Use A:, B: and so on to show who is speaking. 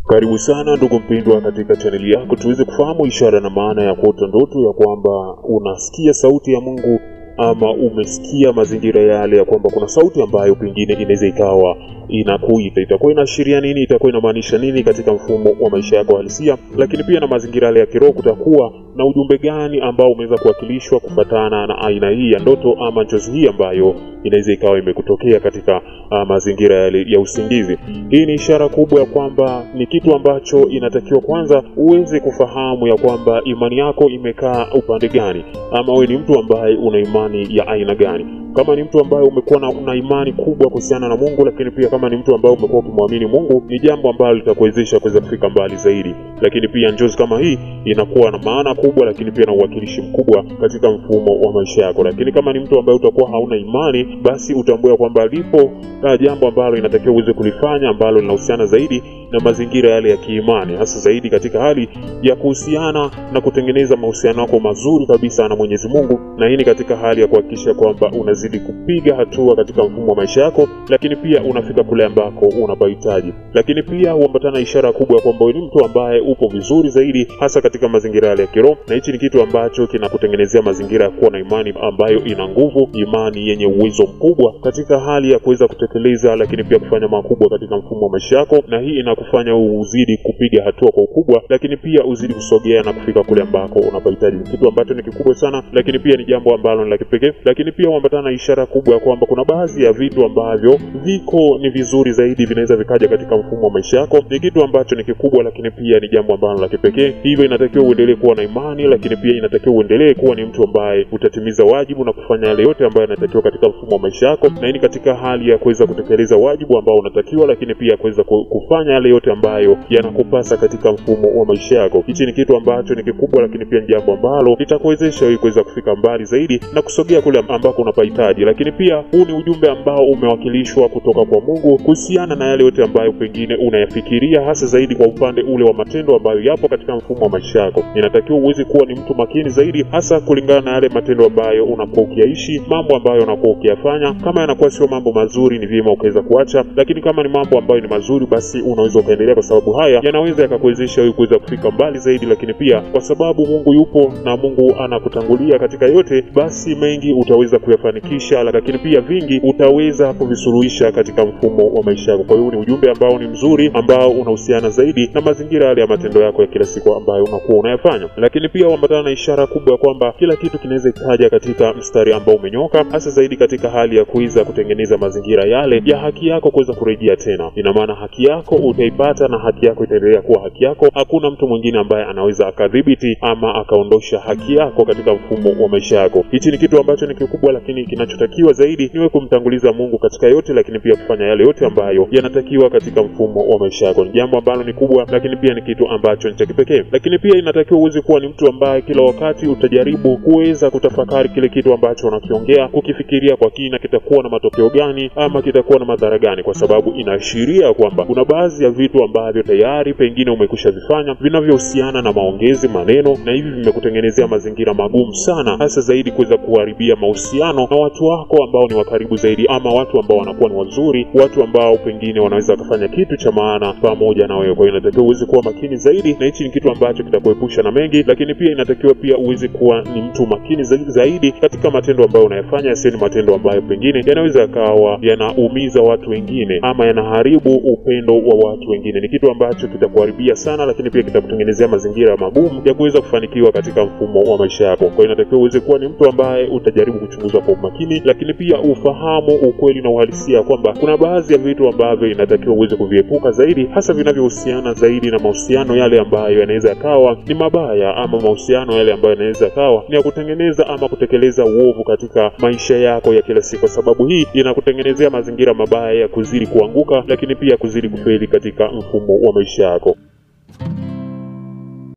A: Karibu sana ndugu mpendwa, katika chaneli yako tuweze kufahamu ishara na maana ya kuota ndoto ya kwamba unasikia sauti ya Mungu ama umesikia mazingira yale ya kwamba kuna sauti ambayo pengine inaweza ikawa inakuita. Itakuwa inaashiria nini? Itakuwa inamaanisha nini katika mfumo wa maisha yako halisia? Lakini pia na mazingira yale ya kiroho, kutakuwa na ujumbe gani ambao umeweza kuwakilishwa kufatana na aina hii ya ndoto ama njozi hii ambayo inaweza ikawa imekutokea katika uh, mazingira yale ya usingizi. Hii ni ishara kubwa ya kwamba ni kitu ambacho inatakiwa kwanza uweze kufahamu ya kwamba imani yako imekaa upande gani, ama wewe ni mtu ambaye una imani ya aina gani kama ni mtu ambaye umekuwa na una imani kubwa kuhusiana na Mungu, lakini pia kama ni mtu ambaye umekuwa ukimwamini Mungu, ni jambo ambalo litakuwezesha kuweza kufika mbali zaidi. Lakini pia njozi kama hii inakuwa na maana kubwa, lakini pia na uwakilishi mkubwa katika mfumo wa maisha yako. Lakini kama ni mtu ambaye utakuwa hauna imani, basi utambue kwamba lipo jambo ambalo inatakiwa uweze kulifanya ambalo linahusiana zaidi na mazingira yale ya kiimani, hasa zaidi katika hali ya kuhusiana na kutengeneza mahusiano yako mazuri kabisa na Mwenyezi Mungu, na hii ni katika hali ya kuhakikisha kwamba unazidi kupiga hatua katika mfumo wa maisha yako, lakini pia unafika kule ambako unapahitaji. Lakini pia huambatana ishara kubwa ya kwamba ni mtu ambaye upo vizuri zaidi, hasa katika mazingira yale ya kiroho, na hichi ni kitu ambacho kinakutengenezea mazingira ya kuwa na imani ambayo ina nguvu, imani yenye uwezo mkubwa katika hali ya kuweza kutekeleza, lakini pia kufanya makubwa katika mfumo wa maisha yako, na hii inakufanya uzidi kupiga hatua kwa ukubwa, lakini pia uzidi kusogea na kufika kule ambako unapahitaji. Kitu ambacho ni kikubwa sana, lakini pia ni jambo ambalo ni la kipekee, lakini pia huambatana na ishara kubwa ya kwamba kuna baadhi ya vitu ambavyo viko ni vizuri zaidi, vinaweza vikaja katika mfumo wa maisha yako. Ni kitu ambacho ni kikubwa, lakini pia ni jambo ambalo la kipekee. Hivyo inatakiwa uendelee kuwa na imani, lakini pia inatakiwa uendelee kuwa ni mtu ambaye utatimiza wajibu na kufanya yale yote ambayo yanatakiwa katika mfumo wa maisha yako, na hii ni katika hali ya kuweza kutekeleza wajibu ambao unatakiwa, lakini pia kuweza kufanya yale yote ambayo yanakupasa katika mfumo wa maisha yako. Hichi ni kitu ambacho ni kikubwa, lakini pia ni jambo ambalo litakuwezesha wewe kuweza kufika mbali zaidi na kusogea kule ambako unapahitaji. Lakini pia huu ni ujumbe ambao umewakilishwa kutoka kwa Mungu kuhusiana na yale yote ambayo pengine unayafikiria, hasa zaidi kwa upande ule wa matendo ambayo yapo katika mfumo wa maisha yako. Inatakiwa uweze kuwa ni mtu makini zaidi, hasa kulingana na yale matendo ambayo unakuwa ukiyaishi, mambo ambayo unakuwa ukiyafanya. Kama yanakuwa sio mambo mazuri, ni vyema ukaweza kuacha, lakini kama ni mambo ambayo ni mazuri, basi unaweza ukaendelea, kwa sababu haya yanaweza yakakuwezesha wewe kuweza kufika mbali zaidi. Lakini pia kwa sababu Mungu yupo na Mungu anakutangulia katika yote, basi mengi utaweza kuyafanikisha, lakini pia vingi utaweza kuvisuluhisha katika mfumo wa maisha yako. Kwa hiyo ni ujumbe ambao ni mzuri, ambao unahusiana zaidi na mazingira yale ya matendo yako ya kila siku ambayo unakuwa unayafanya. Lakini pia huambatana na ishara kubwa ya kwamba kila kitu kinaweza kikaja katika mstari ambao umenyoka, hasa zaidi katika hali ya kuweza kutengeneza mazingira yale ya haki yako kuweza kurejea tena. Ina maana haki yako utaipata na haki yako itaendelea kuwa haki yako. Hakuna mtu mwingine ambaye anaweza akadhibiti ama akaondosha haki yako katika mfumo wa maisha yako. Hichi ni kitu ambacho ni kikubwa, lakini kinachotakiwa zaidi niwe kumtanguliza Mungu katika yote, lakini pia kufanya yale yote ambayo yanatakiwa katika mfumo wa maisha yako. Ni jambo ambalo ni kubwa, lakini pia ni kitu ambacho ni cha kipekee. Lakini pia inatakiwa uweze kuwa ni mtu ambaye kila wakati utajaribu kuweza kutafakari kile kitu ambacho unakiongea, kukifikiria kwa kina, kitakuwa na matokeo gani ama kitakuwa na madhara gani, kwa sababu inaashiria kwamba kuna baadhi ya vitu ambavyo tayari pengine umekwisha vifanya vinavyohusiana na maongezi, maneno, na hivi vimekutengenezea mazingira magumu sana, hasa zaidi kuweza kuharibia mahusiano na watu wako ambao ni wa karibu zaidi, ama watu ambao wanakuwa ni wazuri, watu ambao pengine wanaweza wakafanya kitu cha maana pamoja na wewe. Kwa hiyo inatakiwa uweze kuwa makini zaidi, na hichi ni kitu ambacho kitakuepusha na mengi, lakini pia inatakiwa pia uweze kuwa ni mtu makini zaidi, zaidi katika matendo ambayo unayafanya, yasiyo ni matendo ambayo pengine yanaweza yakawa yanaumiza watu wengine ama yanaharibu upendo wa watu wengine. Ni kitu ambacho kitakuharibia sana, lakini pia kitakutengenezea mazingira magumu ya kuweza kufanikiwa katika mfumo wa maisha yako. Kwa hiyo inatakiwa uweze kuwa ni mtu ambaye utajaribu kuchunguza kwa umakini, lakini pia ufahamu ukweli na uhalisia kwamba kuna baadhi ya vitu ambavyo inatakiwa uweze kuviepuka zaidi, hasa vinavyohusiana zaidi na mahusiano yale ambayo yanaweza yakawa ni mabaya, ama mahusiano yale ambayo yanaweza yakawa ni ya kutengeneza ama kutekeleza uovu katika maisha yako ya kila siku, kwa sababu hii inakutengenezea mazingira mabaya ya kuzidi kuanguka, lakini pia kuzidi kufeli katika mfumo wa maisha yako.